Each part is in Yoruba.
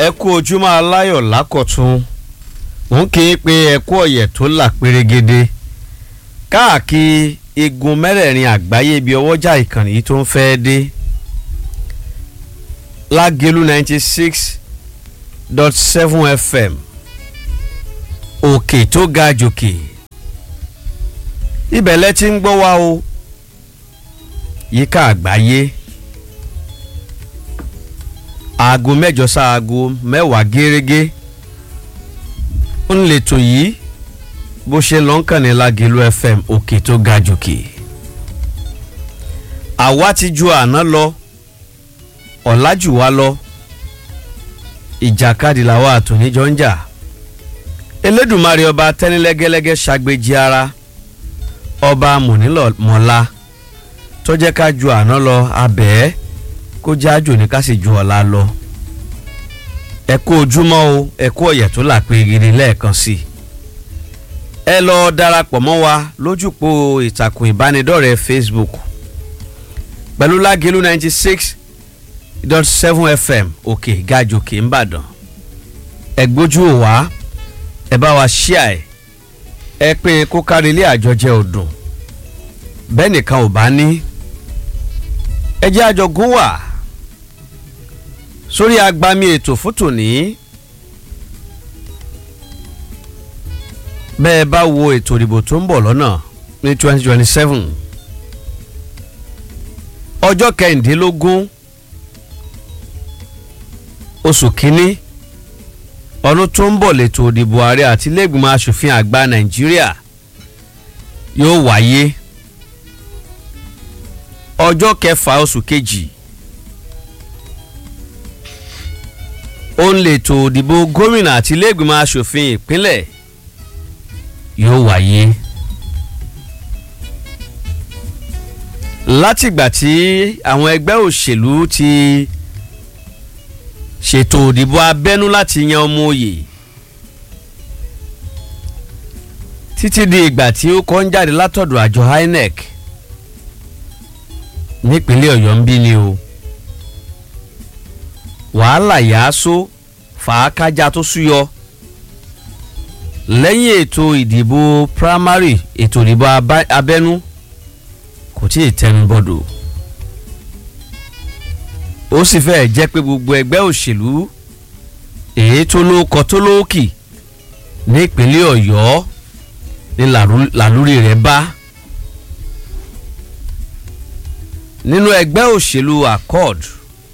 ẹ kú ojúmọ́ aláyọ̀ lákọ̀tún òun kì í pe ẹ kú ọ̀yẹ̀ tó là pérégede káàkiri igun mẹ́rẹ̀ẹ̀rin àgbáyé ibi ọwọ́jà ìkànnì yìí tó ń fẹ́ dé lágẹ̀lú ninety six dot seven fm òkè tó ga jòkè ibẹ̀ lẹ ti ń gbọ́ wa o yíká àgbáyé aago mẹ́jọ sáago mẹ́wàá gẹ́rẹ́gẹ́ ń lètò yìí bó ṣe lọ ń kàn ní lágẹ̀lú fm òkè tó ga jòkè àwa ti ju àná lọ ọ̀làjù wa lọ ìjàkadì làwa àtòníjọ ń jà elédùnmarè ọba tẹ́nilẹ́gẹ́lẹ́gẹ́ ṣàgbéjì ara ọba mọ̀nílọ̀mọ́lá tó jẹ́ ká ju àná lọ abẹ́ẹ́ kó jẹ́ àjò ní ká sì ju ọ̀la lọ ẹ kú ojúmọ́ o ẹ kú ọ̀yẹ̀ tó là pé gidi lẹ́ẹ̀kan sí i ẹ lọ darapọ̀ mọ́ wa lójúpò ìtàkùn ìbánidọ́rẹ̀ẹ́ facebook pẹ̀lú lágẹ̀lú ninety six dot seven fm òkè gàjòkè ńbàdàn ẹ gbójú ò wá ẹ bá wa ṣíà ẹ ẹ pín kó kárí ilé àjọjẹ ọdún bẹ́ẹ̀ nìkan ò bá ní ẹ jẹ́ àjọgún wà sórí agbami ètò fún tòní bẹ́ẹ̀ bá wo ètò ìdìbò tó ń bọ̀ lọ́nà ní twenty twenty seven ọjọ́ kẹrìndínlógún oṣù kínní ọdún tó ń bọ̀ lẹ́tọ̀ òdìbò ààrẹ àti iléègbìmọ̀ asòfin àgbà nàìjíríà yóò wáyé ọjọ́ kẹfà oṣù kejì ó ń lètò òdìbò gómìnà àti iléègbìmọ̀ asòfin ìpínlẹ̀ yóò wáyé látìgbà tí àwọn ẹgbẹ́ òṣèlú ti ṣètò òdìbò abẹ́nú láti yan ọmọ òye títí di ìgbà tí ó kọ́ ń jáde látọ̀dọ̀ àjọ inec nípínlẹ̀ ọ̀yọ́ ń bí ni o wàhálà yàásó fàákájà tó súyọ lẹ́yìn ètò ìdìbò primary ètò ìdìbò abẹ́nú kò tí ì tẹnu bọ́dọ̀ ó sì fẹ́ẹ̀ jẹ́ pé gbogbo ẹgbẹ́ òṣèlú èyí tó lóko tó lóòkì nípínlẹ̀ ọ̀yọ́ ní làlúrí rẹ̀ bá nínú ẹgbẹ́ òṣèlú accord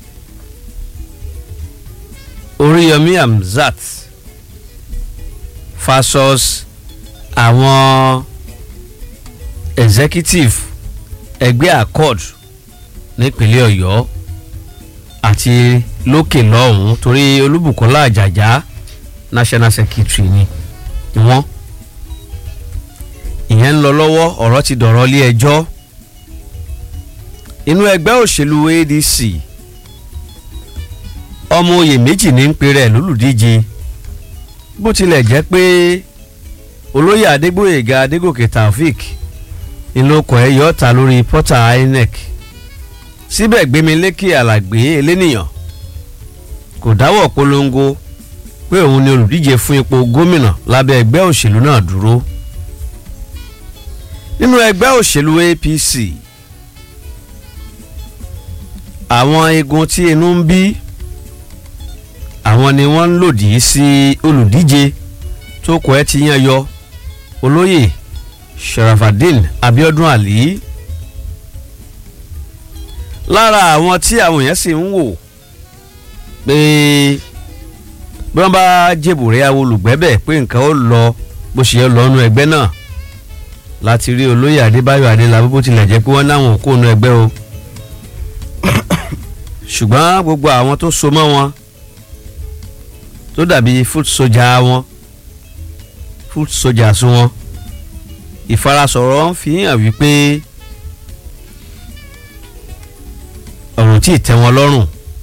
oríyọmí hamzat fasos àwọn executive ẹgbẹ́ accord nípínlẹ̀ ọ̀yọ́ àti lókè lọ́hùn-ún torí olúbùkọ́lá àjàjá national secretary ni wọ́n ìyẹn ń lọ lọ́wọ́ ọ̀rọ̀ ti dọ̀rọ̀ lé ẹjọ́ inú ẹgbẹ́ òṣèlú adc ọmọ oyè méjì ní ń pe rẹ̀ lólùdíje bó tilẹ̀ jẹ́ pé olóyè adégbòyèga adégòkè taofik ìlókọ̀ ẹ̀ yọ̀ ta lórí pọ́tà inec síbẹ̀ gbémilékè alàgbé elénìyàn kò dáwọ́ polongo pé òun ni olùdíje fún ipò gómìnà lábẹ́ ẹgbẹ́ òṣèlú náà dúró nínú ẹgbẹ́ òṣèlú apc àwọn igun tí inú ń bí àwọn ni wọ́n ń lòdì sí olùdíje tó kọ ẹ́ ti yan yọ olóyè sharafadin abiodun ali lára àwọn tí àwọn èèyàn sì ń wò pé bí wọ́n bá jèbùrẹ́ àwọn olùgbẹ́bẹ̀ pé nǹkan ó lọ bó ṣe yẹ lọ́nu ẹgbẹ́ náà láti rí olóyè adébáyọ̀ adélábù bó tilẹ̀ jẹ́ pé wọ́n láwọn ò kó nu ẹgbẹ́ o ṣùgbọ́n gbogbo àwọn tó so mọ́ wọn tó dàbí foot soja wọn foot soja sún wọn ìfarasọ̀rọ̀ ń fi hàn wípé ọ̀rùn tí ì tẹ́ wọn lọ́rùn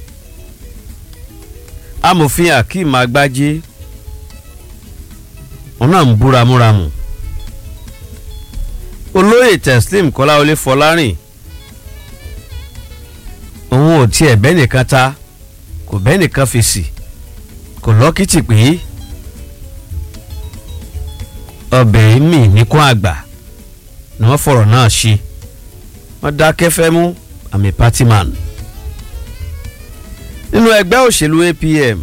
amòfin akeem agbájé wọn náà ń búra múramù olóyè teslim kọ́láwọlé fọlárìn òun ò tiẹ̀ bẹ́ẹ̀ nìkan ta kò bẹ́ẹ̀ nìkan fèsì kò lọ́kìtì pé ọbẹ̀ mì níkún àgbà ni wọ́n fọ̀rọ̀ náà ṣe wọ́n dákẹ́ fẹ́ mú àmì party man nínú ẹgbẹ́ òṣèlú APM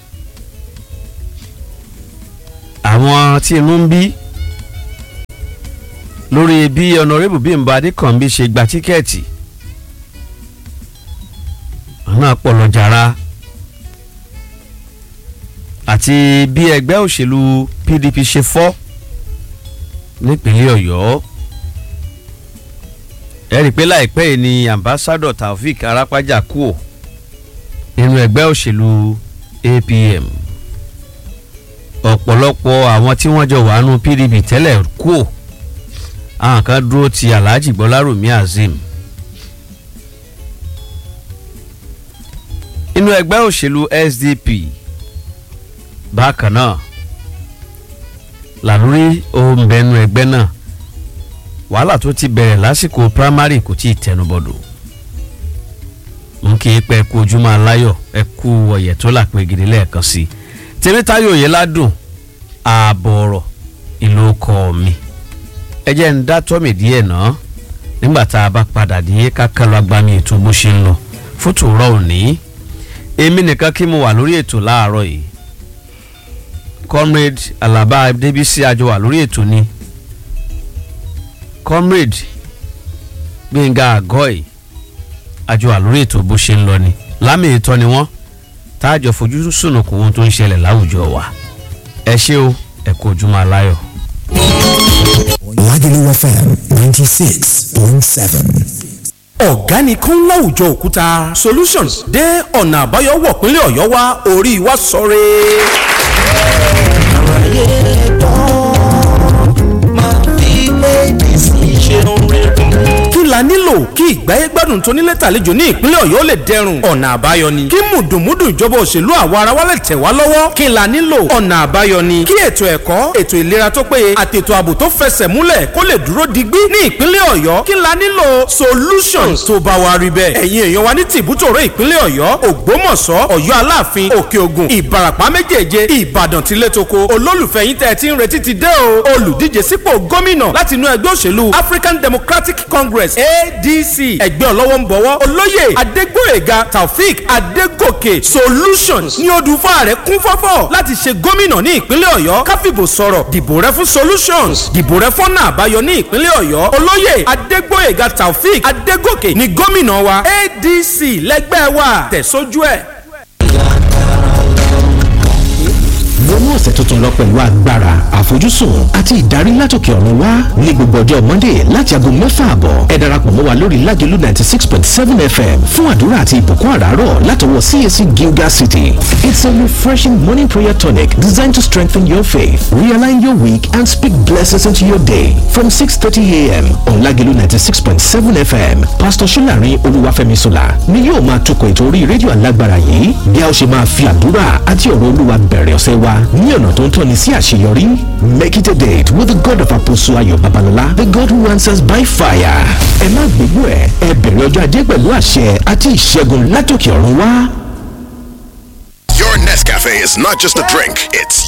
àwọn tí inú ń bí lórí bí ọ̀nàrẹ́bù Bímbọ́ Adékànbí ṣe gba tíkẹ́ẹ̀tì àwọn náà pọ̀ lọ́jàrá àti bí ẹgbẹ́ òṣèlú PDP ṣe fọ́ nípínlẹ̀ Ọ̀yọ́ ẹ rí i pé láìpẹ́ yìí ni ambassadọ Taofik Arapaja kú ò nínú ẹgbẹ́ òṣèlú APM ọ̀pọ̀lọpọ̀ àwọn tí wọ́n jọ wà nù PDP tẹ́lẹ̀ kú ò àwọn kan dúró ti Alhaji Gbọ́lárùmí Azeem inú ẹgbẹ́ òṣèlú SDP bákan náà làlórí ohun bẹnu ẹgbẹ́ náà wàhálà tó ti bẹ̀rẹ̀ lásìkò primary kò tí ì tẹnubọ̀dọ̀ n kì í pẹ́ kú ojúmọ́ aláyọ̀ ẹ kú ọ̀yẹ̀ tó là pé gidi lẹ́ẹ̀kan sí i tèmítáyọ̀ yẹn ládùn ààbọ̀ ọ̀rọ̀ ìlú ọkọ̀ mi ẹ jẹ́ ń dá tọ́mì díẹ̀ náà nígbà tá a bá padà dé kákan lọ agbami ètò bó ṣe ń lọ fótó rọ òní èmi nìkan kí mo wà lórí ètò láàárọ̀ yìí comrade alaba adébísí àjọ wà lórí ètò ni comrade gbẹ̀ngà àgọ́ì àjọ wà lórí ètò bó ṣe ń lọ ni lámì ìtọ́ ni wọ́n táàjọ fojú sùnùkùn ohun tó ń ṣẹlẹ̀ láwùjọ wa ẹ ṣé o ẹ kú ojúmọ́ aláyọ̀. Lagelu FM ninety six point seven. ọ̀gánikan láwùjọ òkúta solutions dé ọ̀nà àbáyọ wọ̀ pínlẹ̀ ọ̀yọ́ wá orí wa sọ̀rẹ́. àwáyé gbọ́ máa fi méjì sí ṣeun rere. kí la nílò kí ìgbáyé gbádùn tó nílé tàlejò ní ìpínlẹ̀ ọ̀yọ́ lè dẹrùn ọ̀nà àbáyọ ni kí mùdùnmúdùn ìjọba òṣèlú àwa ara wa lè tẹ̀ wá lọ́wọ́ kí la nílò ọ̀nà àbáyọ ni kí ètò ẹ̀kọ́ ètò ìlera tó péye àti ètò ààbò tó fẹsẹ̀ múlẹ̀ kó lè dúró digbí ní ìpínlẹ̀ ọ̀yọ́ kí la nílò solutions tó bá wa rí bẹ́ẹ̀ ẹ̀yin èèyàn wa ní tìbútòrò ìpínlẹ̀ ọ̀yọ́ ògbómọ̀ṣọ́ ọ̀yọ́ aláàfin òkè ògùn ìbarapá méjèèje ìbàdàn tilétoko olólùfẹ́ yín tẹ́ ẹ ti ń retí ti dé o olùdíje sípò gómìnà láti inú ẹgbẹ́ òṣèlú african democratic congress adc ẹgbẹ́ ọlọ́wọ́ ń bọ̀wọ́ olóyè adégbòyèga taofik adégòkè solutions ní odù fáàrẹ̀ kún fọ́fọ́ láti ṣe gómìnà ní ìpínlẹ̀ ọ̀yọ́ káfíbò sọ̀rọ̀ dìbò rẹ fún solutions dìbò rẹ fọ́nà àbáyọ ní ìpínlẹ̀ ọ̀yọ́ olóyè adégbòyèga taofik adégòkè ní gómìnà wa adc lẹ́gbẹ́ wa tẹ̀sójú ẹ̀. wọnú ọ̀sẹ̀ tuntun lọ pẹ̀lú agbára àfojúsùn àti ìdarí látòkè ọ̀run wá ní gbogbo ọjọ́ monday láti aago mẹ́fà àbọ̀ ẹ darapọ̀ mọ́ wa lórí lágẹ̀lú ninety six point seven fm fún àdúrà àti ìbùkún àràárọ̀ látọwọ́ cac gilgal city it's a refreshing morning prayer tonic designed to strengthen your faith realign your week and speak blessings into your day from six thirty a.m. on lágẹ̀lú ninety six point seven fm pastor solarin olúwàfẹ́mi sola ni yóò máa tukọ̀ ètò orí rédíò alágbára yìí bí a ó ṣe máa fi àdúrà àti ọ̀rọ̀ olúwa bẹ̀rẹ̀ ọ̀sẹ̀ wa ní ọ̀nà tó ń tọ́ni sí àṣeyọrí. Make it a date with the God of Apostle Ayo Babalola, the God who answers by fire. Ẹ má gbégbó ẹ̀, ẹ bẹ̀rẹ̀ ọjọ́ ajé pẹ̀lú àṣẹ àti ìṣẹ́gun látòkè ọ̀run wá. Your Nescafe is not just a drink, it's